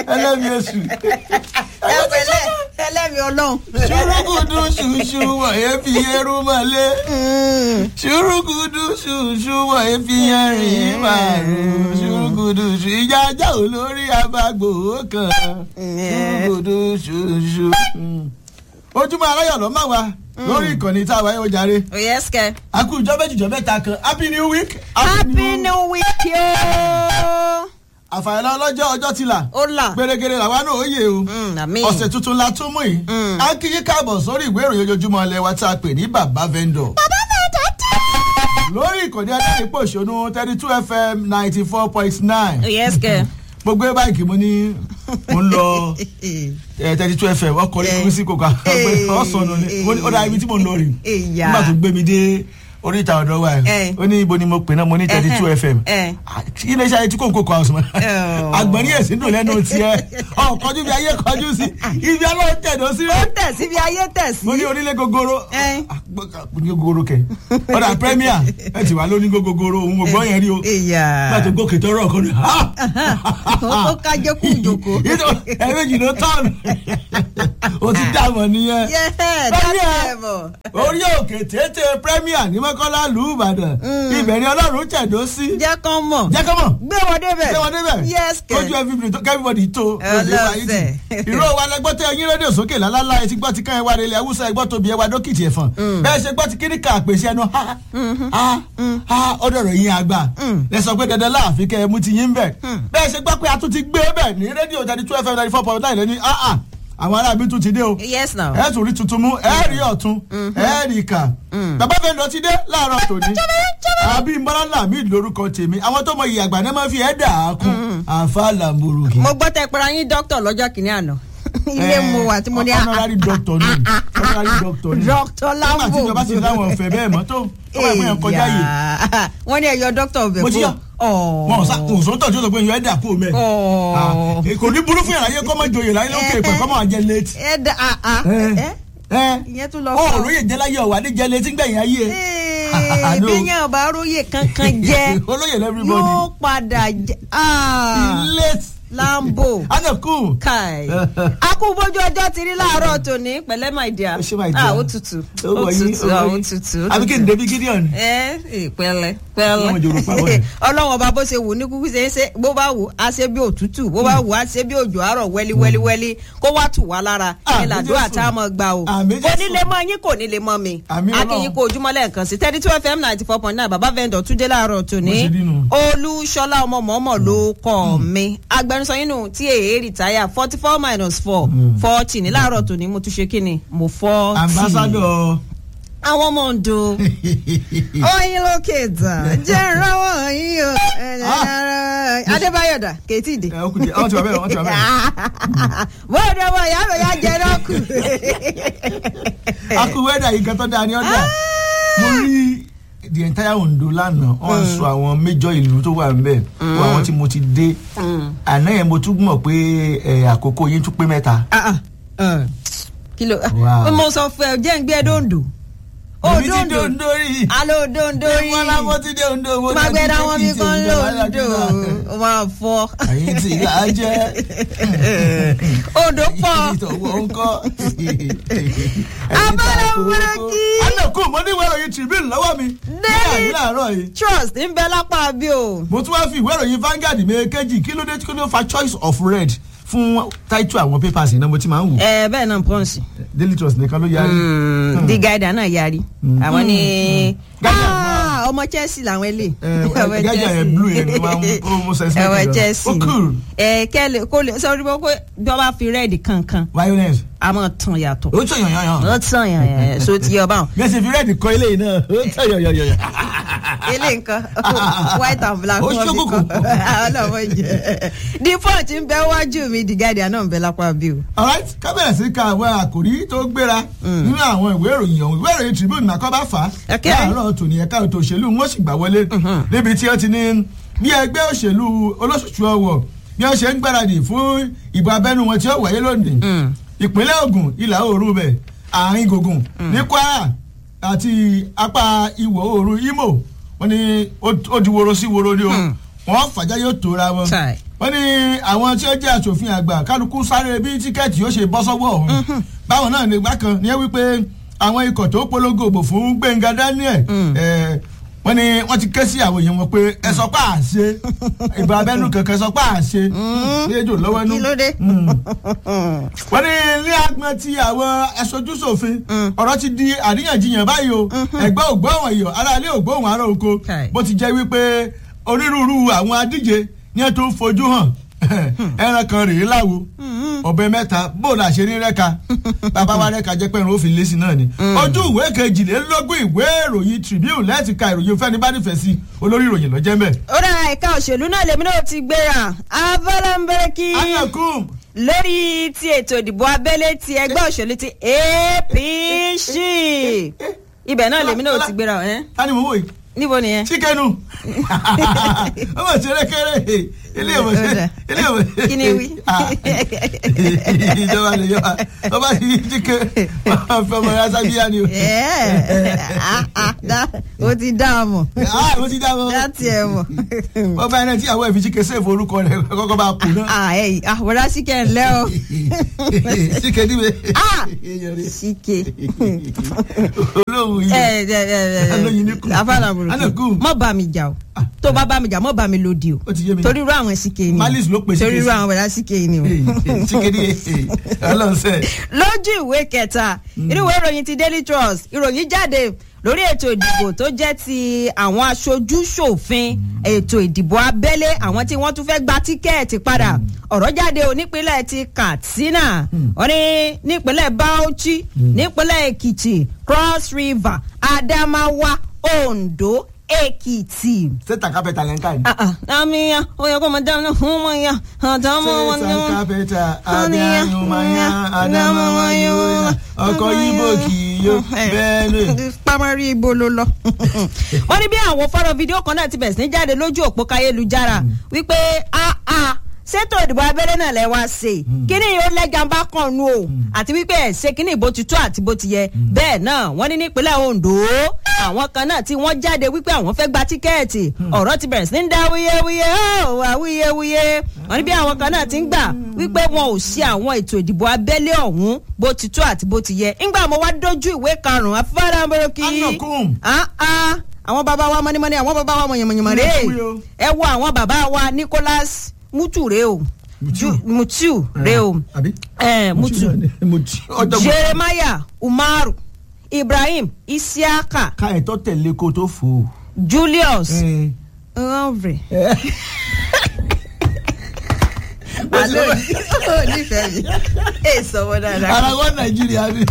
ẹlẹ́mi oṣù. ẹ pẹ̀lẹ́ ẹlẹ́mi ọlọ́run. ṣùrùkùdù ṣùṣù wọ̀nyẹ́ fi ẹrú mọ́lé. ṣùrùkùdù ṣùṣù wọ̀nyẹ́ fi ẹrìn márùn. ṣùrùkùdù ṣù ìjà ajá olórí abágbò kan. ṣùrùkùdù ṣùṣù. ojúmọ́ aláyọ̀ ló máa wá lórí ìkànnì tá a wáyé ó jàre. oyè skẹ. a kú ìjọ méjì ìjọ mẹ́ta kan happy new week. happy new week yóò. àfàìlà ọlọ́jọ́ ọjọ́ ti là. ó là. gbèrègèrè làwa náà ó yè o. àmín. ọ̀sẹ̀ tuntun la tún mú yìí. a kí yín káàbọ̀ sórí ìwé ìròyìn ojoojúmọ́ ilé wa tá a pè ní bàbá vendor. bàbá vendor tẹ́. lórí ìkànnì adẹ́rìnpọ̀ òṣònú thirty two fm ninety four point nine. oyè skẹ. mo gbé báyìí mo ní mo ń lọ thirty two fm ọkọ̀ orí kúrú sí kòkà ọ̀sán ni ó dá ibi tí mo ń lọ rè nígbà tó gbé mi dé oríta ọ̀dọ́ wa ẹ̀ ó ní ibo ni mo pè náà mo ní thirty two fm iléeṣẹ́ ayé tí kò ń kókò àwọn ọ̀sán àgbọ̀n ní èsì dùn lẹ́nu tiẹ̀ ọ̀ kọjú bí ayé kọjú sí ibi ọlọ́run tẹ̀dọ̀ sí ó tẹ̀ sí bí ayé tẹ̀ sí. mo ní onílé gogoro ní gogoro kẹ ọ̀dà premier ẹ ti wà lóní gogoro òun ò gbọ́ yẹn rí o nígbà tó gòkè tó rọ̀ kọ́ni ó kájọ kú ìjòkó. ẹ̀ẹ́dẹ́jì ló tán o ti dààmú nìyẹn premier orí òkè tètè premier ní mọ́kànlá lù ú ìbàdàn ibẹ̀ ni ọlọ́run tẹ̀dó sí. jẹ́ kán mọ̀ jẹ́ kán mọ̀ gbé wọn débẹ̀ gbé wọn débẹ̀ yes kẹ ojú everybody tó ọlọ́sẹ̀ ìró wa lẹgbọ́ tẹ ẹyin rédíò sókè lálálá ẹ ti gbọ́ ti kán ẹ wá relé awúsá ẹ gbọ́ tóbi ẹ wá dókìtì ẹ̀fọn bẹ́ẹ̀ ṣe gbọ́ ti kíní ká àpèsè ẹnu ha ha ha ọdọ̀ rẹ̀ yín àgbà ẹ sọ pé dandan láàfin kẹ́ ẹ mú ti yín bẹ̀ bẹ́ẹ̀ ṣe gbọ́ pé a tún ti gbé bẹ̀ ní rédíò thirty two fm ninety four point nine lẹ́ni ah ah àwọn aráàbí tún ti dé o yes now. ẹ tún rí tuntun mú ẹ rí ọ̀tún ẹ rí ìkà bàbá fẹ́ lọ ti dé láàárọ̀ tòní àbí mbọ́lá mi lórúkọ tèmi àwọn tó mọ iye àgbà náà máa fi ẹ̀ dà á kún àfa làmúrùkì. mo gbọ́ tẹ pera yín dókítà lọ́jọ́ kìíní àná ilé mu wà tí mo ní. honorary doctor ni honorary doctor ni doctor lambo. nígbà tí ìjọba ti láwọn ọ̀fẹ́ bẹ́ẹ̀ mọ́ tó ọmọ ẹ̀fọ́ yẹn kọjá yìí. wọ́n ní ẹ̀yọ dókítà ọbẹ̀ mo ti yọ wọn ò sá kò sọ tọ́jú tó pé yọ ẹ̀dà kú mẹ́. kò ní burú fún yàrá yẹ kọ́ mọ́ joyè láyé lókè pẹ̀ kọ́ mọ́ jẹ létí. ẹ̀dà ìyẹn tún lọ fún. ọ róye jẹ láyé ọwà ní jẹ létí gbẹ̀yìn ayé. bí yẹn ọba róye kankan jẹ olóyè lẹ́fíríbọ̀dì. yóò padà jẹ. late lambo anaku. kai akúbójú ọjọ́ ti rí láàárọ̀ tòní pẹ̀lẹ́ my dear ó ṣe my dear ah ó tutù ó tutù ó tutù àbí kí n débi gideon. ẹ ẹ pẹ̀lẹ́ pẹ̀lẹ́ ọlọ́wọ́n ọba bó ṣe wù ní kúkú ṣe é ṣe bó bá wù á ṣe bí òtútù bó bá wù á ṣe bí òjò àárọ̀ wẹ́lí wẹ́lí wẹ́lí kó wá tù wá lára ẹ làdúrà tá a mọ̀ gbà o kò ní lè mọ yín kò ní lè mọ mi akínyìn kó ojúmọ́ lẹ́ẹ̀kan sí thirty two fm ninety four point nine bàbá vendor túndé láàárọ̀ tòní olúṣọlá ọmọ mọ́mọ́ ló kọ́ mi agbẹnusọ yín nù tí èyí rìtáyà forty four minus four forty ní láàárọ̀ tòní mo tún ṣe kí ni mo fọ́ tì. ambassadọ àwọn ọmọ ondo oyin lókè tán jẹ́ ìrànwọ́ yín o adébáyọ̀ dà kéétì dé. ọ ti wà bẹ́ẹ̀ ọ ti wà bẹ́ẹ̀. bóde wọ ìyá mi yá jẹ náà kù. a kú wẹ́dà yìí kan tó dáa ní ọ̀dà mo rí the entire ondo lánàá wọn sọ àwọn méjọ ìlú tó wà nbẹ wọn àwọn tí mo ti dé àná yẹn mo tún mọ̀ pé àkókò yín tún pé mẹ́ta. kìlọ̀ mo sọ fún ẹ jẹ́ ń gbé dòndò èmi ti dé ondo rí. alo ondo rí. ìwọ la mo ti dé ondo. mo máa gbé dáwọn mi kan lóńdó o máa fọ. àyè tí ìyá jẹ́. ondo pọ̀. ìtọ̀wọ̀ ń kọ́. abala burúkú. anako mo ní ìwé ìròyìn tribune lọ́wọ́ mi. daily láàárọ̀ yìí. trust ń bẹ lápá bí o. mo tún wá fi ìwé ìròyìn Vanguard méjèèjì kí ló dé kí ló fa choice of red fún táìtù àwọn papers iná mo ti máa ń wò. ẹ bẹ́ẹ̀ náà pọ́ǹsì. daily trust nìkan ló yarí. the guide náà yarí. àwọn ni ọmọ Chelsea làwọn ilé. gájà yẹn blue yẹn ni wọ́n mú sẹ́sìn. ẹ̀wọ̀ Chelsea ó cool. ẹ kẹ́lẹ̀ kó lè sọ wípé bí wọ́n bá fi red kankan. violence. a máa tàn yàtọ̀. ó tàn yàn yàn. ó tàn yàn yàn so ti yọ báwọn. bí ẹ ṣe fi red kọ ilé yìí náà ó tàn yàn yàn yàn. ilé nǹkan white and black. ó ṣókùnkùn. ọlọ́mọ jẹ. the point ń bẹ wájú mi the guardian náà ń bẹ lápá bí o. alright kábẹ̀rẹ̀ sí ka àwọn àkòrí tó gbéra nínú àwọn ìwé ìròyìn ọ̀hún ìwé ìròyìn tribune nàkọ́ bá fà á láàárọ̀ tòní ẹ̀ka ètò òṣèlú wọn sì gbà wọlé níbi tí ó ti ní bí ẹgbẹ́ òṣèlú olóṣùṣù ọwọ̀ bí wọ́n ṣe ń gbáradì fún ìbò abẹ́nú wọn tí ó wáyé lónìí ìpínlẹ̀ Ògùn ìlà oòrùn bẹ̀ àárín gògùn ní Kwara àti apá ìwọ̀ oòrùn Imo wọ́n ní ó di woro sí woro ni o wọ́n fàjà yóò tóra wọn Chai. wọ́n ní àwọn tí ó jẹ́ aṣòfin àgbà kálukú sáré bí tíkẹ́ẹ̀tì yóò ṣe bọ́ sọ́wọ́ ọ̀hún báwọn náà nígbà kan ní ẹ wípé àwọn ikọ̀ tó polongo òbò fún Gbẹ̀ngà Daniel eh, wọ́n ní wọ́n ti ké sí àwọn èèyàn wọn pé ẹ sọ pé àṣe ìbò abẹ́nú kankan sọ pé àṣe ní ejò lọ́wọ́ nú kí ló dé. wọ́n ní ilé agbọn ti àwọn aṣojúṣòfin ọ̀rọ̀ ti di àríyànjiyàn báyìí o ẹ̀gbọ́n ògbóhùn èèyàn aráalé ògbóhùn ará oko Kai. bó ti jẹ́ wípé onírúurú àwọn adíje ní ẹ̀ tó ń fojú hàn ẹran kan rèé láwo ọbẹ̀ mẹ́ta bóòlù àṣírí rẹ́ka bàbá wa rẹ́ka jẹ́ pẹ́run ó fi lé sí náà ni ojú ìwé kejìlélógún ìwé ìròyìn Tribune lẹ́ẹ̀tì ka ìròyìn fẹ́ni bá nífẹ̀ẹ́ sí olórí ìròyìn lọ́jẹ́ mẹ́. ó dá ẹ̀ka òṣèlú náà lèmi náà ti gbéra avalanbereki anakum lórí ti ètò ìdìbò abẹ́lé ti ẹgbẹ́ òṣèlú ti APC ibẹ̀ náà lèmi náà ti gbéra ẹ̀ tani mo wò yìí níbo nìyẹn. chíkẹ́nu ọmọ ìṣeré kéré ilé ìwé Ọ̀dà. ilé ìwé. Kí ni wí? ìjọba lè yọba ọba ti yí chíkẹ́ fẹmọ ya sábíyá ni o. Ẹ̀, ah, ah, dá- ó ti dá a mọ̀ ah mo ti dá mọ. dá tiẹ̀ mọ̀. ọba ẹni tí àwọn ẹ̀fí chíkẹ́ sèfù orúkọ rẹ̀ kọ́kọ́ bá kú náà. Ah, ẹ̀yìn àwòrán síkẹ̀ ńlẹ́ o chíkẹ́ níbẹ̀. Ah! síkẹ̀. olóhùn yìí. ẹ ẹ ẹ Alóyin ní kù. ẹ afáàlàbùrù Anakum. mọ bá mi jà o tó bá bá mi jà mọ bá mi lòdì o Ó ti yé mi. torí irú àwọn síkè ni Malice ló pè torí síkè irú sí. àwọn bẹ̀rẹ̀ síkè ni o. chíkẹ́ ní ọlọ́sẹ̀. lójú ìwé kẹta inú ìwé ìròyìn ti Daily Trust ìròyìn jáde lórí ètò ìdìbò tó jẹ́ ti àwọn aṣojú ṣòfin ètò ìdìbò abẹ́lé àwọn tí wọ́n tún fẹ́ gba tíkẹ́ẹ̀tì padà ọ̀rọ̀ jáde o nípínlẹ̀ ti Katsina wọ́n ní nípínlẹ̀ Bauchi nípínlẹ̀ Èkìtì Cross River Adamawa Ondo Èkìtì. sẹ́tà kápẹ́tà lẹ́ńkà ni. Ah, ah, àmìyàn ó yẹ kó máa dáná fún wọn yá àtàwọn wọn ni sẹ́tà wọn. kápẹ́tà adéhùnmáyà adámáwáyò ọkọ̀ yíbò kì í yó bẹ́ẹ̀ lè. pamari ibo ló lọ. wọ́n ní bí àwọn fọ́nrán fídíò kan náà ti bẹ̀rẹ̀ sí ní jáde lójú òpó káyélujára wípé a a ṣètò ìdìbò abẹ́rẹ́ náà lẹ́ wá ṣe kíní yóò lẹ́gàn bá kàn nù o àti wípé ẹ̀ ṣe kíní ìbò ti tó àti bó ti yẹ bẹ́ẹ̀ náà wọ́n ní nípínlẹ̀ Ondo àwọn kan náà tí wọ́n jáde wípé àwọn fẹ́ gba tíkẹ́ẹ̀tì ọ̀rọ̀ ti bẹ̀rẹ̀ sí ní dá wuyewuye ó wà wuyewuye wọ́n ní bí àwọn kan náà ti ń gbà wípé wọn ò ṣe àwọn ètò ìdìbò abẹ́lé ọ̀hún bó ti tó àti bó ti yẹ ńgbà mo wá dójú ìwé karùn-ún afáránbọ́rọ́kì Anakum. ah ah àwọn bàbá wa mọ́nímọ́ní àwọn bàbá wa mọ̀yànmọ̀yànmọ̀ rè Mutu yo. ẹ wo àwọn bàbá wa Nicholas Mutu rè o Mutu. Ju- Mutu rè o àbí. Eh, Mutu mutu. ọjọ́ mo Jeremiah Umaru Ibrahim Isiaka ká ẹ̀tọ́ tẹ̀lé kó tó fò ó. Julius Nwanvre. alo o nífẹ̀ẹ́ mi ẹ sọ̀wọ́ dáadáa ara wọn nàìjíríà ni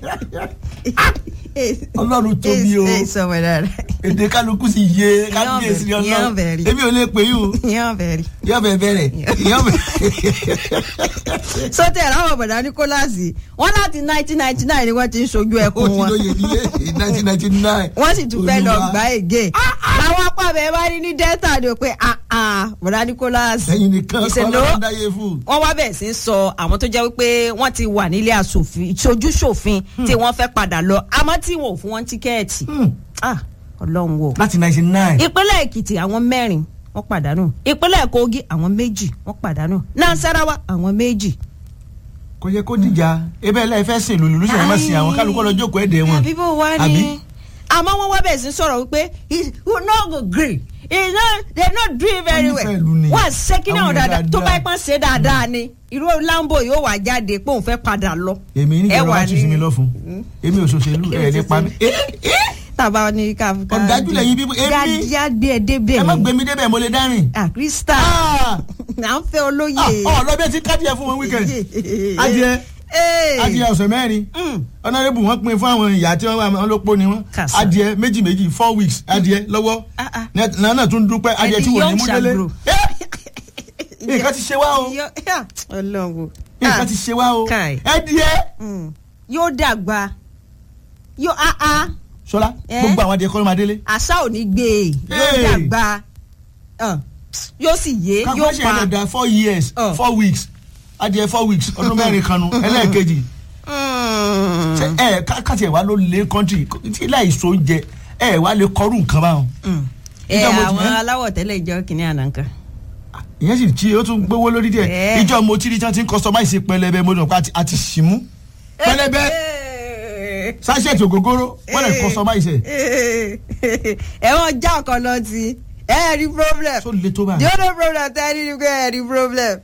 ọlọ́run tóbi o ẹ sọ̀wọ́ dáadáa èdè kálukú sì yé kábíyèsí ni Yán ọlọ́run bẹ̀rẹ̀. èmi ò lè pè yín o yán bẹ̀rẹ̀. yọ bẹ bẹ̀rẹ̀ yọ bẹ. sọtẹ ráwọ bọdà Nicholas wọn láti nineteen ninety nine ni wọn ti ń sojú ó ẹkún ti wọn lóye nílé nineteen ninety nine. wọn sì tún fẹ́ lọ gbá ègé làwọn apá bẹ́ẹ̀ bá rí ní delta ni o pé ah ah bọdà Nicholas ẹyin nìkan kọ́ ìṣèlú ló ń dáyé fún. wọ́n wá bẹ̀rẹ̀ sí í sọ àwọn tó jẹ́ wípé wọ́n ti wà nílé asòfin ìṣojú ṣòfin tí wọ́n fẹ́ padà lọ àmọ́ tí wọn ò fún wọn tíkẹ́ẹ̀tì ah ọlọ́run wò. láti ninety nine. ìpínlẹ̀ èkìtì àwọn mẹ́rin wọ́n pàdánù ìpínlẹ̀ kogi àwọn méjì wọ́n pàdánù nasarawa àwọn méjì. kò yẹ kó dìjà ebe ẹ lẹ́yìn fẹ́ sìn lòlù lùsẹ̀ ẹ má sìn àwọn kálukọ́ lọ jókòó ẹ̀dẹ̀ wọn. àbí bó wá Àbí? ní. àmọ́ wọ́n wá bẹ̀rẹ̀ sí sọ̀rọ̀ wípé he will not go green he no they no do it very Wọ́n well nífẹ̀ẹ́ ìlú ni. wọ́n á ṣe kí náà Àwọn èèyàn dáadáa tó bá dáadáa. ipá ṣe dáadáa ni irú lambo yóò wá jáde pé òun fẹ́ padà lọ. èmi ní Ẹ ìjọba wà wá tù sí mi lọ fún èmi ò ṣòṣèlú ẹ̀ nípa mi. tàbá ní ká. Ọ̀dájú lẹ́yìn bíbí, èmi- yá gbé ẹ débẹ̀ ẹ má ni. gbé mi débẹ̀ mo lè dárìn. ah krista Ah! à ń fẹ́ olóye. Ah, ọ̀ lọ bí ẹ ti kádìẹ fún wọn wíkẹ̀ndì. adìẹ Ee. adìẹ ọ̀sẹ̀ mẹ́rin Mm. ọ̀nàrẹ́bù wọn pín fún àwọn ìyá tí wọ́n wà wọn ló pọ̀ ni wọ́n Kàsà. adìẹ méjì méjì four weeks adìẹ lọ́wọ́ Ah, ah. náà náà tún dúpẹ́ adìẹ Ẹni tí wò ní young mú délé shall Eh! nǹkan ti ṣe wá o Yọ- yà, Ọlọ́run. nǹkan ti ṣe wá o Kai. adìẹ Mm. yóò dàgbà yóò ah ah sọlá Eh? gbogbo àwọn adìẹ kọ́ ló máa délé àṣà ò ní gbé e yóò Hey. dàgbà Ah, yóò sì yé yóò káfíńsì pa. ẹ̀dá four years Oh. four weeks adìẹ four weeks ọdún mẹ́rin kanu ẹlẹ́ẹ̀kejì Mm. Ṣé ẹ ká- káti ẹ̀ wá ló lé kọ́ńtì tí láì so oúnjẹ ẹ wá lè kọ́rù nǹkan báwọn. Mm. ẹ Ìjọ mo ti- àwọn ẹ́? aláwọ̀ tẹ́lẹ̀ ìjọ kìnìún àná kan. ìyẹn sì tí ó tún gbówó lórí díẹ̀ Ẹ́. ìjọ mo ti rí tí wọ́n ti ń customize pẹlẹbẹ mo dùn pé àti- àti ṣìmú pẹlẹbẹ sachet ògógóró wọ́n lè customize ẹ̀ ẹ wọ́n já ọkọ̀ lọ sí ẹ ẹ rí problem tó le tó báyìí. the only problem tẹ́ ẹ ní ni pé ẹ rí problem.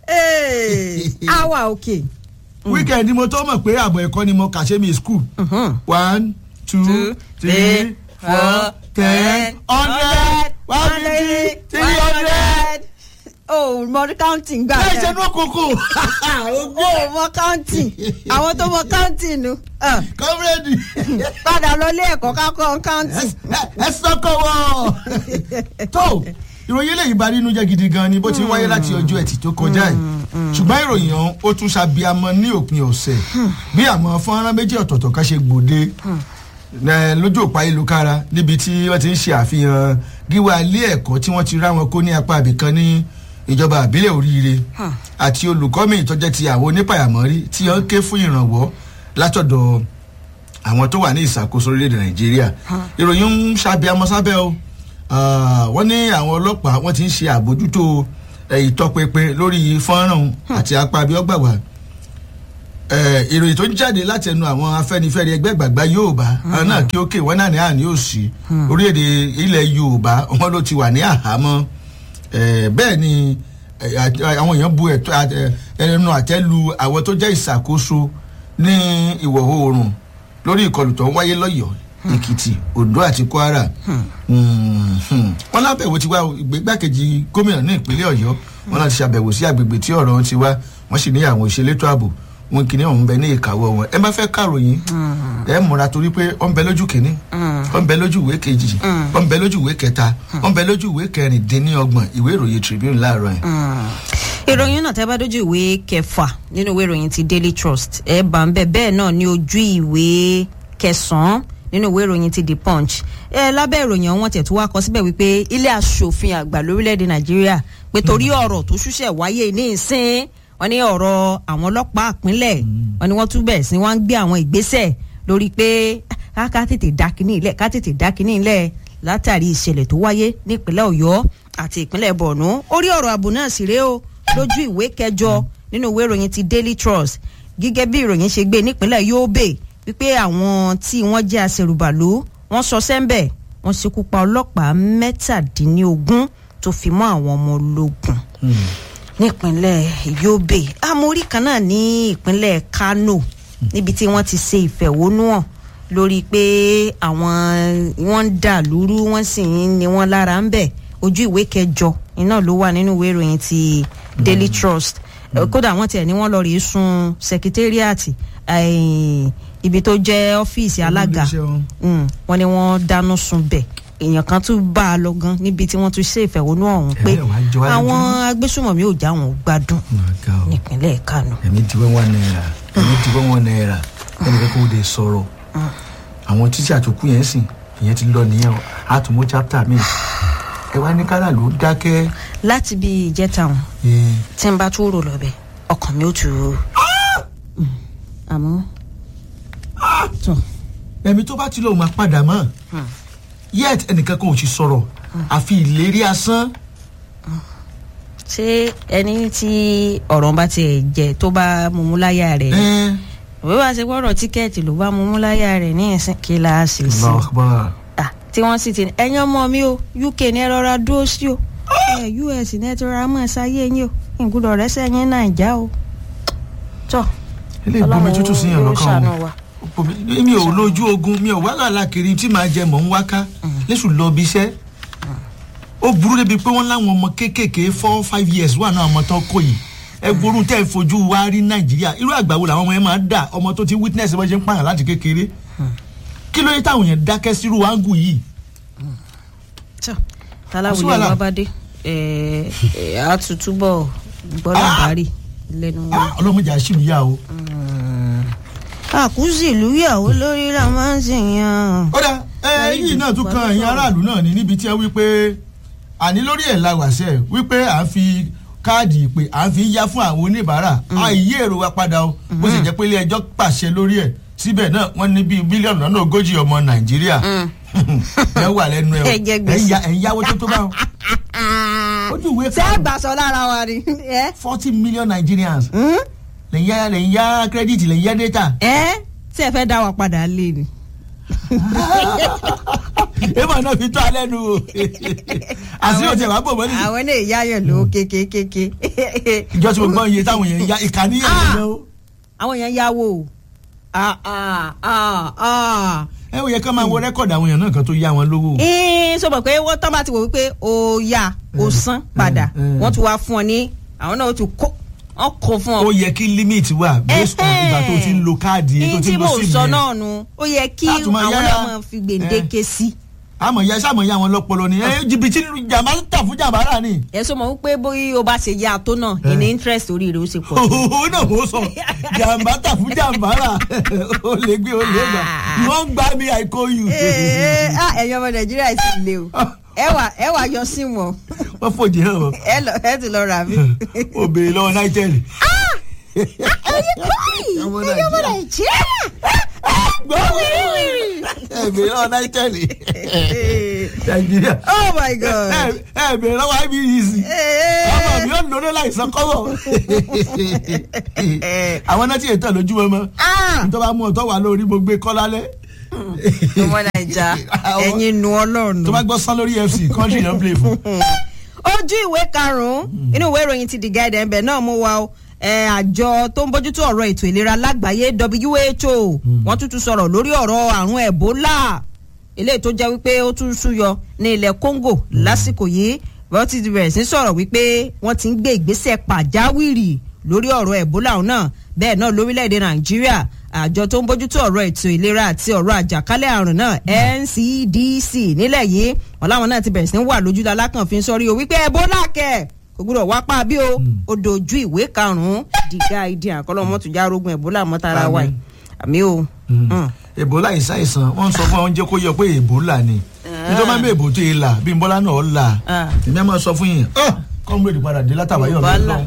awa òkè. weekend ni mo tó mọ̀ pé àbọ̀ ẹ̀kọ́ ni mo kà ṣe mi school one two Two, three three, four four, ten hundred one fifty three hundred. o mọ counting gbà láì ṣe ní òkòkò o mọ counting àwọn tó mọ counting nu ah, kọ́mírẹ́dì padà lọ ilé ẹ̀kọ́ kákọ́ counting. ẹ sọ́kọ̀ wọ̀. tó ìròyìn eléyìí bá nínú jẹ́ gidi gan ni bó ti wáyé láti ọjọ́ ẹtì tó kọjá yìí ṣùgbọ́n ìròyìn ọ̀hún ó tún ṣàbíamọ ní òpin ọ̀sẹ̀ bí àwọn fọ́nrán méjì ọ̀tọ̀ọ̀tọ̀ kan ṣe gbòde eh, lójú òpá ìlúkára níbi tí wọ́n ti ń ṣe àfihàn gíwá ilé ẹ̀kọ́ tí wọ́n ti rá wọn kó ní apá àbìkan ní ìjọba àbílẹ̀ oríire àti olùkọ́ mi ìtọ́jẹ́ ti àwọn onípàyàmọ́rí tí wọ́n ké fún ìrànwọ́ látọ̀dọ̀ àwọn tó wà ní ìṣàkóso orílẹ̀-èdè nàìjíríà ìròyìn ń ṣàbíamọ sábẹ́ o Ah, wọ́n ní àwọn ọlọ́pàá wọ́n ti ń ṣe àbójútó eh, ìtọpinpin lórí fọ́nrán àti apá abíọ́gbàwà Eh, ìròyìn tó ń jáde láti ẹnu àwọn afẹ́nifẹ́re ẹgbẹ́ ìgbàgbá yorùbá àwọn náà kí ó kè wọ́n náà ní àní òsì orílẹ̀-èdè ilẹ̀ yorùbá wọn ló ti wà ní àhámọ́ Eh, bẹ́ẹ̀ ni eh, àti- àwọn èèyàn bu ẹ̀tọ́ àt- eh, ẹnu àtẹ́lu àwọn tó jẹ́ ìṣàkóso ní ìwọ̀ oòrùn lórí ìkọlù tó ń wáyé lọ́yọ̀ọ́ èkìtì ondo àti kwara Mm, hmm. wọn lábẹ̀wò ti wá ìgbégbákejì gómìnà ní ìpínlẹ̀ ọ̀yọ́ wọn láti ṣàbẹ̀wò sí àgbègbè tí ọ̀rọ̀ wọn ti wá wọ́n sì ní àwọn ìṣelétò ààbò wọn kìíní ọ̀hún bẹ ní ìkàwọ́ wọn ẹ má fẹ́ kàròyìn ẹ múra torí pé ó ń bẹ lójú kìíní ó ń bẹ lójú ìwé kejì ó ń bẹ lójú ìwé kẹta ó ń bẹ lójú ìwé kẹrìndínlọ́gbọ̀n ìwé ìròyìn tribune láàárọ̀ yẹn. ìròyìn náà tẹ́ bá dójú ìwé kẹfà nínú ìwé ìròyìn ti daily trust ẹ bá ń bẹ bẹ́ẹ̀ náà ní ojú ìwé kẹsàn-án nínú ìwé ìròyìn ti the punch ẹ lábẹ́ ìròyìn ọ̀hún tẹ̀ tó wá kọ síbẹ̀ wípé ilé asòfin àgbà lórílẹ̀‐èdè nàìjíríà pé torí ọ̀rọ̀ tó ṣúṣẹ̀ wáyé ní ìsín wọn ní ọ̀rọ̀ àwọn ọlọ́pàá àpínlẹ̀ wọn ni wọ́n tún bẹ̀rẹ̀ sí wọ́n ń gbé àwọn ìgbésẹ̀ lórí pé ká ká tètè dá kínní ilẹ̀ ká tètè dá kínní ilẹ̀ látàrí ìṣẹ̀lẹ̀ tó wáyé nípínlẹ̀ ọ̀yọ́ àti ìpínlẹ̀ borno orí ọ̀rọ̀ ààbò náà sì rèé o lójú ìwé kẹjọ nínú ìwé ìròyìn ti daily trust gẹ́gẹ́ bí ìròyìn ṣe gbé nípínlẹ̀ yobe wípé àwọn tí wọ́n jẹ́ aṣèrùbàlú wọ́n sọ sẹ́ńbẹ̀ wọ́n ṣekú pa ọlọ́pàá mẹ́tàdínlógún tó fi mọ́ àwọn ọmọ ológun nípínlẹ̀ yobe amórí kan náà ní ìpínlẹ̀ kano níbi tí wọ́n ti ṣe ìfẹ̀hónúhàn lórí pé àwọn wọ́n ń dà lúrú wọ́n sì ń ni wọ́n lára ń bẹ̀ ojú ìwé kẹjọ iná ló wà nínú ìwé ìròyìn ti daily trust Eh, kódà wọ́n tiẹ̀ ní wọ́n lọ rèé sun secretariat eh, ibi tó jẹ́ ọ́fíìsì alága Olú-iléeṣẹ́ wọn. Mm, wọ́n ní wọ́n dáná sun bẹ̀ èèyàn kan tún bá a lọ gan níbi tí wọ́n tún ṣe ìfẹ̀hónú ọ̀hún pé Ẹ wá jọ wá àwọn lójú. agbésùmọ̀mí ò já wọn gbádùn nípínlẹ̀ kánò. ẹ̀mí di wọ́n wá náírà ẹ̀mí di wọ́n wọ́n náírà ẹnì kan kò dé sọ̀rọ̀ àwọn títí àtòkù yẹn sìn ìyẹn ti lọ nìyẹn o àtúmọ̀ chapter mi ẹ wá ní kárà ló dákẹ́ láti bí ìjẹta wọn ẹ, tí n bá tún rò lọ́bẹ̀ ọkàn mi ò tù ú. Mm, àmọ́ tó ẹ̀mí tó bá ti lóun máa padà mọ́ yet ẹnìkan kan ò ti sọ̀rọ̀ àfi ìlérí asán ṣé ẹni tí ọ̀rọ̀ bá tiẹ̀ jẹ tó bá mumú láyà rẹ̀ ni ẹ òwe wá sí gbọ́dọ̀ tíkẹ́ẹ̀tì ló bá mumú láyà rẹ̀ ní ìsìn kíláàsì sí Allahu Akbar. Ah, tí wọ́n sì ti ní ẹ̀yin ọmọ mi o uk ní ẹ rọra dúró sí o ẹ us ní ẹ ti rọra mọ̀ ẹ́ sáyé yín o ìgbúdọ̀ rẹ̀ sẹ́yìn nàìjà o tọ́ ilé ìbomi tútù sí yàn yóò lọ́kàn ṣàánú wọn wa. Bomi- mi ò lójú ogun mi ò wá làlá kiri tí màá jẹ mọ̀ ń wáká lẹ́sù lọ bí iṣẹ́ ó burú débi pé wọ́n láwọn ọmọ kéékèèké four five years wà náà ọmọ tó kọ yìí ẹ gbórùn tẹ́ ẹ fojú wa rí nàìjíríà irú àgbà wo làwọn ọmọ yẹn máa ń dà ọmọ tó ti witness bó ṣe ń pààyàn láti kékeré kí ló dé táwọn yẹn dákẹ́ sírú áńgù yìí tọ́ Kò sí taláwùjọ wàhálà. wa bá dé ẹ ẹ á tún túbọ̀ gbọ́dọ̀ bárì lẹ́nu wọn. Ah, ọlọ́mọdé àṣìlú yá o. àkúzì ìlú ìyàwó lórí la máa ń sìn yàn. ó dá ẹ yìí náà tún kan ẹ̀yin aráàlú náà ní níbi tí ẹ wí pé àní lórí ẹ̀ la wàṣẹ wípé à ń fi káàdì ìpè à ń fi yá fún àwọn oníbàárà àìyí èrò wa padà o bó sì jẹ́ pé ilé ẹjọ́ pàṣẹ lórí ẹ̀ síbẹ̀ náà wọ́n ní bíi mílíọ̀nù lọ́nà ogójì ọmọ nàìjíríà ẹ wà lẹ́nu ẹ o Ẹ jẹ gbèsè. ẹ ń yáwó tó tó bá wọn. ojú ìwé ṣé kan gbàsọ lára wa ni. ẹ forty million Nigerians Hmm? lẹ́yìn yá lẹ́yìn yá credit lẹ́yìn yá data. ẹ tí ẹ fẹ́ dá wa padà lé ni. èèmọ̀ náà fi tó alẹ́ nu o àti yóò tẹ̀ wá bò mọ́lì. àwọn ilé ìyáyọ̀ ló kékékéké. ìjọ tí mo gbọ́ iye táwọn èèyàn ya ìkànnì yẹn Ah. lọ. àwọn èèyàn yáwó o. Ah, ah, ah, ah. ẹ ò yẹ ká máa wo rẹ́kọ̀dì àwọn èèyàn náà kan tó yá wọn lówó. Ee, sọ ma pé wọ́n tán bá ti wò wípé o yá o san padà mm. wọ́n tún wá fún ọ ní àwọn náà ó tún kó wọ́n kó fún ọ. ó yẹ kí limit wà based on ìgbà tó ti ń lo káàdì tó ní ti tí ń lo mo sim sọ yẹn. náà nu ó yẹ kí Láti máa àwọn yára. náà máa fi gbèǹdéke sí. àmọ̀ ya sáàmọ̀ ya wọn lọ́pọlọ ni ẹ jìbìtì jàmbá ń tà fún jàmbá rà ni. ẹ sọ ma wípé bóyá o bá ṣe yá tó náà ìní interest orí rẹ̀ ó ṣe pọ̀ sí. òun náà mo sọ jàmbá tà fún jàmbá rà ó lè gbé ó lè gbà wọ́n gbá mi I call you. Ee, ah, ẹ̀yin ọmọ nàìjíríà sì le o ẹ wà ẹ wà yọ sí wọn wọ́n fòjì hàn wọ́n ẹ lọ ẹ ti lọ rà mí. ó béèrè lọ́wọ́ náítẹ́ẹ̀lì. ẹ̀yin Ọmọ ọmọ Nàìjíríà. nàìjíríà. ẹ béèrè lọ́wọ́ náítẹ́ẹ̀lì nàìjíríà. oh my god. ẹ ẹ béèrè lọ́wọ́ IBEC. ọmọ mi ò lóde láìsàn kọ́wọ́. àwọn náà ti ètò lójúmọ́ mọ́ Ah! nítorí wàá mú ọ̀tọ̀ wà lórí mo gbé kọ́ lálẹ́. ọmọ naija Àwọn- ẹ̀yin nu ọlọ́run. tó bá gbọ́ sán lórí FC country náà play fún. ojú ìwé karùnún inú ìwé ìròyìn ti The Guardian ẹ̀bẹ̀ náà mú wa o ẹ, àjọ tó ń bójútó ọ̀rọ̀ ètò ìlera lágbàáyé WHO wọ́n tún tún sọ̀rọ̀ lórí ọ̀rọ̀ àrùn Ebola eléyìí tó jẹ́ wípé ó tún súyọ ní ilẹ̀ Congo lásìkò yìí wọ́n ti bẹ̀rẹ̀ sí sọ̀rọ̀ wípé wọ́n ti ń gbé ìgbésẹ̀ pàjáwìrì lórí ọ̀rọ̀ Ebola ọ̀hún náà bẹ́ẹ̀ náà lórílẹ̀‐èdè Nàìjíríà àjọ tó ń bójútó ọ̀rọ̀ ètò ìlera àti ọ̀rọ̀ àjàkálẹ̀ àrùn náà NCDC nílẹ̀ yìí wọn láwọn náà ti bẹ̀rẹ̀ sí ń wà lójú alákànfin sọ́rí o wípé Ebola kẹ̀ kò gbúdọ̀ wá pa bí o ó dojú ìwé karùn-ún The Guardian àkọlọ́ mọ́tòjá arógun Ebola mọ́tara wa yìí àmì o. Mm. Ebola ìṣàìsàn wọ́n sọ fún àwọn jẹ́ kó yọ pé Ebola ni nítorí máa ń bẹ èbò tó yẹ là bí Bọ́lá náà là Ah. èmi á máa sọ fún yín kọ́múrèdì padà dé látàwá yọ̀ Yorùbá mí là.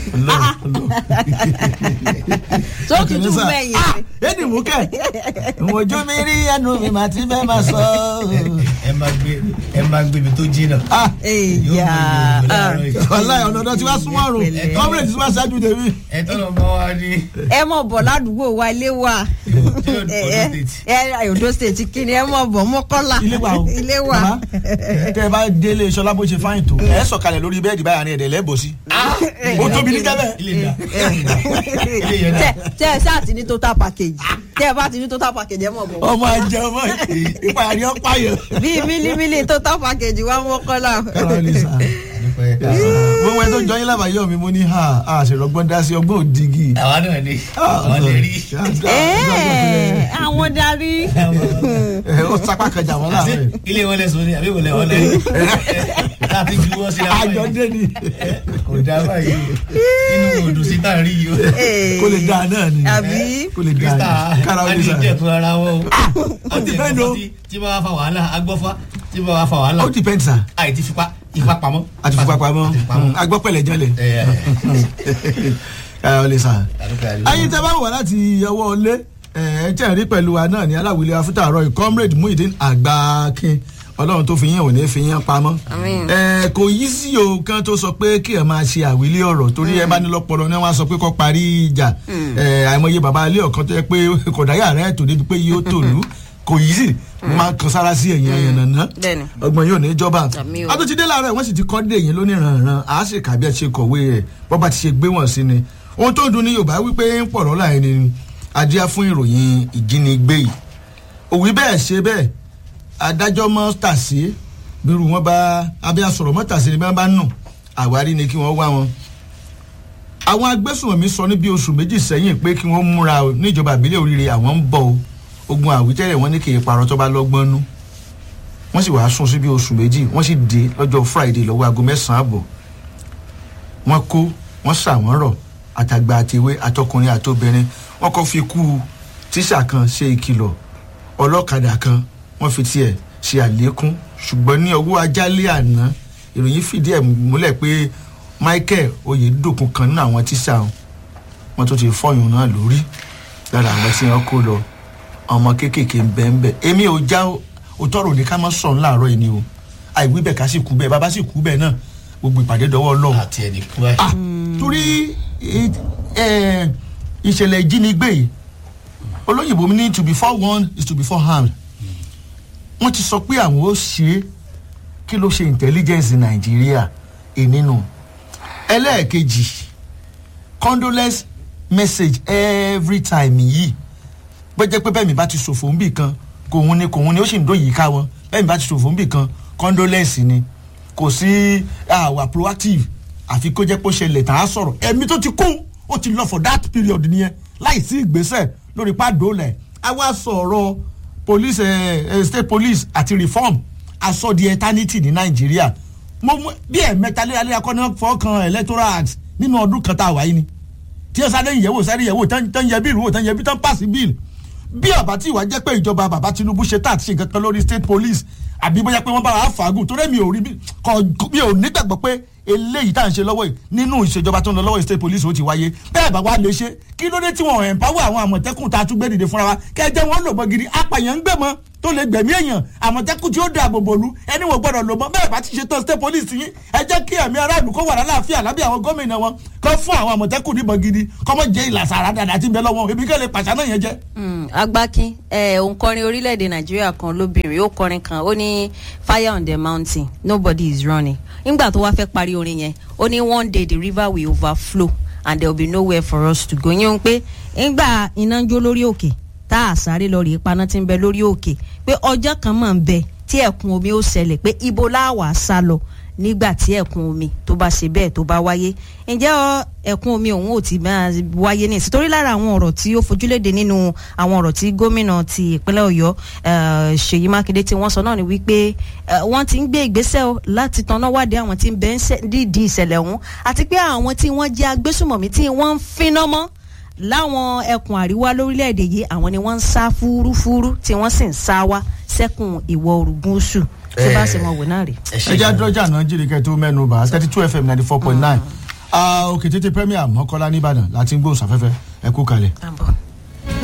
tó tutù mẹ́yìn ni. ẹni mú kẹ ìwọ̀njọ́ mi rí ẹnu mi màá ti fẹ́ máa sọ. ẹ máa gbé ẹ máa gbé ibi tó jìnnà. Ah, èyà wàláhì ọ̀nà ọ̀dọ́ tí wàá súnmọ́ ọ̀run Pẹ̀lẹ́. kọ́múrèdì tí wàá ṣáájú tèmi. ẹ tọ́lọ̀ bá wa ní ẹ mọ̀ bọ̀ ládùúgbò wa ilé wa ṣé Ondo ẹ State. ẹ Ondo State kí ni ẹ mọ̀ bọ̀ mọ́kànlá ilé wa o ilé wa. Bàbá, tẹ ẹ bá délé sọlá bó ṣe fáyìn tó ẹ sọ̀kalẹ̀ lórí bẹ́ẹ̀dì báyà ní ẹ̀dẹ̀ lẹ́bọ̀ sí. ó tóbi ní jẹ́bẹ̀. ilé ìdá ilé yẹn tẹ dá. tẹ ẹ sáà ti ní total package tẹ ẹ bá ti ní total package ẹ mọ̀ bọ̀ ọmọ ajẹ ọmọ ìpàyà ni ó pààyàn. bíi mílímílí total package wa mọ́kànlá. kára lè sà. nípa ẹ̀ ká sọ. gbogbo ẹ tó jọ yín lábàáyọ mi mo ní ha a ṣèrọgbọ́n dá sí ọgbọ́n òdìgì. àwa náà ni àwọn lè rí. Ẹ́ẹ̀, àwọn darí. ẹ ó sapá kẹjà wọn Ṣé láàrin. ilé wọn lè sọ ni àbí wọlé wọn lè rí. láti ju wọn sí láwọn àjọ yìí. dé ni kò dá báyìí inú odò sí tá à ń rí yìí o. kó lè dáa náà ni àbí kó lè dáa krista ni kára ó lè sà. adìjẹ fún ara wọn o. ó depend o. tí bá wà fa wàhálà agbọ́fá tí bá wà fa wàhálà ó depend sà àì ti fipá ìfipá pamọ́. àti fipá pamọ́ Àti fipá pamọ́. agbọ́pẹ̀lẹ̀ jẹ́lẹ̀ ẹ ẹ kára ó lè sà. àdúgbò àdúgbò. ayé tẹ bá wà láti ọwọ́ ilé ẹ tẹ̀ rí pẹ̀lú wa náà ní aláwìlẹ̀ afúta àárọ̀ comrade muhyiddin àgbàkin ọlọ́run tó fi yín ò ní fi yín pamọ́. Àmín. ẹ kò yí sí o kan tó sọ pé kí ẹ máa ṣe àwílé ọ̀rọ̀ torí ẹ bá ní lọ́pọlọ ni wọ́n á sọ pé kó parí ìjà ẹ àìmọye bàbá ilé ọ̀kan tó yẹ pé kọ̀dáyà rẹ̀ tó débi pé yóò tòlú kò yí sí mo máa ń kan sára sí ẹ̀yìn ẹ̀yìn nàná Bẹ́ẹ̀ni. ọgbọ̀n yóò ní jọba Àmín o. a tó ti dé láàárọ̀ wọ́n sì ti kọ́ dé yín lóní rànran a sì kà bí ẹ ṣe kọ̀wé ẹ̀ bọ́ bá ti ṣe gbé wọ̀n sí ni ohun tó dùn ní Yorùbá wípé ń pọ̀ lọ́la ẹni ni adíá fún ìròyìn ìjínigbé yìí òwí bẹ́ẹ̀ ṣe bẹ́ẹ̀ adájọ́ mọ́ tàsí bírú wọn bá abẹ́ asọ̀rọ̀ mọ́ tàsí ni bí wọ́n bá nù àwárí ni kí wọ́n wá wọn. àwọn agbésùnmọ̀mí sọ ní bí oṣù méjì sẹ́yìn pé kí wọ́n múra o níjọba ìbílẹ̀ oríire àwọn ń bọ̀ o ogun àwítẹ́rẹ̀ wọn ní kì í parọ́ tó bá lọ́gbọ́n nú wọ́n sì wàá sún sí bí oṣù méjì wọ́n sì dé lọ́jọ́ friday lọ́wọ́ aago mẹ́sàn-án àbọ̀ wọ́n kó wọ́n sà wọ́n rọ̀ àtàgbà àtẹwé àtọkùnrin àtobìnrin wọ́n kọ́ fi kú tíṣà kan ṣe ìkìlọ̀ ọlọ́kadà kan wọ́n fi tiẹ̀ ṣe àlékún ṣùgbọ́n ní ọwọ́ ajálẹ̀ àná ìròyìn fìdí ẹ̀ múlẹ̀ pé michael oyedokun kan nínú àwọn tíṣà wọn tó ti fọyín náà lórí lára àwọn tí wọ́n kó lọ ọmọ kéékèèké ń bẹ ń bẹ èmi ò já òótọ́ rò ní ká má sọ̀rọ̀ láàárọ̀ yìí ni o àìwí bẹ́ẹ̀ ká sì kú bẹ́ẹ̀ bàbá sì kú bẹ́ẹ̀ náà gbogbo ìpàdé dọwọ́ ọlọ́run àti ẹni kú ẹ. ah torí ẹ, ìṣẹ̀lẹ̀ ìjínigbé yìí olóyìnbó mi ní to be forewarned is to be forearmed wọ́n ti sọ pé àwọn ó ṣe é kí ló ṣe intelligence nàìjíríà ìnínú ẹlẹ́ẹ̀kejì condolence message every time yìí gbẹ́jẹ́ pé bẹ́ẹ̀ mi bá ti ṣòfò ń bì kan kòun ni kòun ni ó sì ń dóyìí ká wọn bẹ́ẹ̀ mi bá ti ṣòfò ń bì kan condolence ni kò sí àwà proactive àfi kó jẹ́ pé ó ṣẹlẹ̀ tá a sọ̀rọ̀ ẹ̀mí tó ti kún ó ti lọ for that period nìyẹn láì sí ìgbésẹ̀ lórí pàdólẹ̀ a wá sọ̀rọ̀ police eh, eh, state police àti reform aṣọ di eternity ní nàìjíríà mo mú bí ẹ̀mẹ́ta léraléra kọ́ ní fọ́ọ̀kan electoral act nínú ọdún kan tá a wáyé ni tí ẹ sáré ìyẹ̀wò sáré ìyẹ̀wò tán yẹ bíìlì wò tán yẹ bí tán pàṣẹ bíìlì bí ọba tí ìwà jẹ́ pé ìjọba bàbá tinubu ṣe tá àti ṣe nǹkan kan lórí state police àbí bóyá pé wọ́n bá wà á fàágùn torí mi ò rí bí kò mi ò nígbàgbọ́ pé eléyìí tá à ń ṣe lọ́wọ́ yìí nínú ìṣèjọba tó ń lọ lọ́wọ́ yìí state police ó ti wáyé bẹ́ẹ̀ bá wá lè ṣe kí ló dé tí wọ́n empower àwọn àmọ̀tẹ́kùn tá a tún gbé dìde fúnra wa kẹjẹ wọn lò mọ́ gidi apàyàn ń gbé mọ́ tó lè gbẹ̀mí èèyàn àmọ̀tẹ́kùn tí ó dáàbò bòlú ẹni wọ́n gbọ́dọ̀ lò mọ́ bẹ́ẹ̀ bá ti ṣe tán state police yín ẹ jẹ́ kí ẹ̀mí aráàlú kó wà lálàáfíà lábẹ́ àwọn gómìnà wọn kó fún àwọn àmọ̀tẹ́kùn níbọn gidi kọ́mọ jẹ́ ìlàsà àràdàdà tí ń bẹ lọ́wọ́ ebi kẹ́lẹ́ pàṣẹ náà yẹn jẹ́. agbákin òǹkọrin orílẹ̀-èdè nàìjíríà kan lóbìnrin ó kọrin kan ó ní fire on the mountain nobody is running nígbà tó wá fẹ́ parí orin yẹn ó ní one day the river will overflow and there will be nowhere for us to go yín pé nígbà iná ń jó lórí òkè tá a sáré lọ rèé paná tí ń bẹ lórí òkè pé ọjọ́ kan máa ń bẹ tí ẹ̀kún omi ó ṣẹlẹ̀ pé ibo láwàá sá lọ nígbà tí ẹ̀kún omi tó bá ṣe bẹ́ẹ̀ tó bá wáyé ǹjẹ́ ẹ̀kún omi òun ò ti máa wáyé ní ìsìtorí lára àwọn ọ̀rọ̀ tí ó fojúléde nínú àwọn ọ̀rọ̀ tí gómìnà ti ìpínlẹ̀ ọ̀yọ́ ṣèyí mákindé tí wọ́n sọ náà ni wípé wọ́n ti ń gbé ìgbésẹ̀ o láti tanná wádìí àwọn tí ń bẹ dídì ìṣẹ̀lẹ̀ ọ̀hún àti pé àwọn tí wọ́n jẹ́ agbésùmọ̀mí tí wọ́n ń finá mọ́ láwọn ẹkùn àríwá lórílẹ̀‐èdè yìí àwọn ni wọ́n ń sá fúrúfúrú tí wọ́n sì ń sá wá sẹ́kùn ìwọ̀ oòrùn gúúsù tí bá ṣe mọ̀ wò náà rè. ẹ jẹ́ dọ́jà náà jírí kẹ́ tó mẹ́nu bá thirty two fm ninety four point nine òkè tètè premier mọ́kànlá nìbàdàn láti ń gbóhùn sáfẹ́fẹ́ ẹ kú kalẹ̀. àbọ̀.